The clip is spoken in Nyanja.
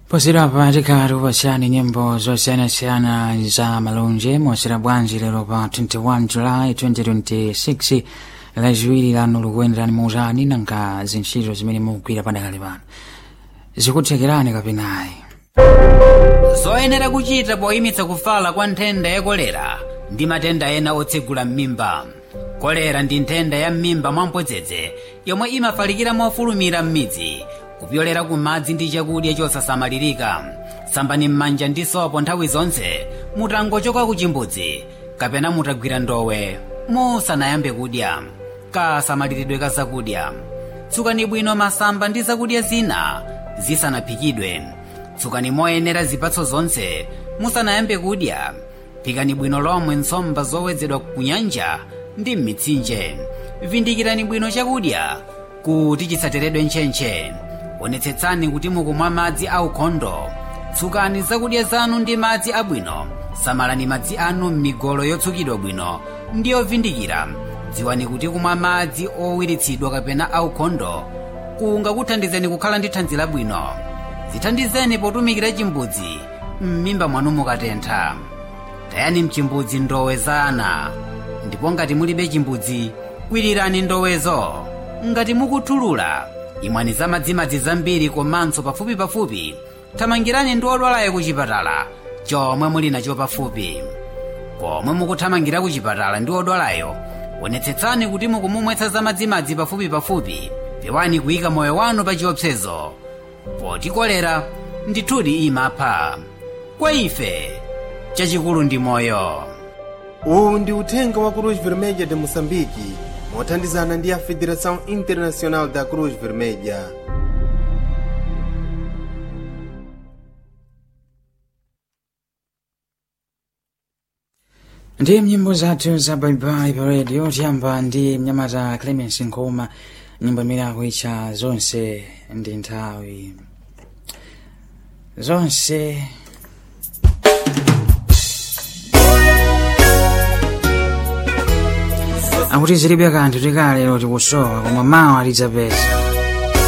posera patikati upasiyani nyimbo zosiyanasiyana za malonje mosera bwanji lero pa 21 july 2026 laziwiri lanu likuyenderani muutani nanga zintchito zimene mukugwira padakali pano zikuthekerani kapenayi zoyenera kuchita poyimitsa kufala kwa nthenda ya kolera ndi matenda ena otsegula m'mimba kolera ndi nthenda ya m'mimba mwamphodzedze yomwe imafalikira mofulumira m'midzi kupyolera ku madzi ndi chakudya chosasamalirika sambani m'manja ndi sopo nthawi zonse mutangochoka ku chimbudzi kapena mutagwira ndowe musanayambe kudya kasamaliridwe ka zakudya tsukani bwino masamba ndi zakudya zina zisanaphikidwe tsukani moyenera zipatso zonse musanayambe kudya phikani bwino lomwe nsomba zowedzedwa ku nyanja ndi m'mitsinje vindikirani bwino chakudya kuti chisateredwe ntchentche onetsetsani kuti mukumwa madzi aukhondo tsukani zakudya zanu ndi madzi abwino samalani madzi anu m'migolo yotsukidwa bwino ndi yovindikira dziwani kuti kumwa madzi owiritsidwa kapena aukhondo kungakuthandizeni kukhala ndi thanzi labwino zithandizeni potumikira chimbudzi m'mimba mwanu mukatentha tayani mchimbudzi ndowe za ana ndipo ngati mulibe chimbudzi kwirirani ndowezo ngati mukuthulula imwani za madzimadzi zambiri komanso pafupipafupi thamangirani ndi odwalayo ku chipatala chomwe muli nacho pafupi pomwe mukuthamangira ku chipatala ndi odwalayo onetsetsani kuti mukumumwetsa za madzimadzi pafupipafupi pewani kuyika moyo wanu pa chiopsezo poti kolera ndithudi imapha kwa ife chachikulu ndi moyo uwu ndi uthenga wa cruz vermelha de moçambique mothandizana ndi a federação internacional da cruz vermelha ndi nyimbo zathu za baibai pa radio tiyamba ndi mnyamata clemens nkoma nyimbo imene akuitcha zonse ndi nthawi zonse akuti zilibe kanthu tikalero tikusowa koma mawa tidzapeza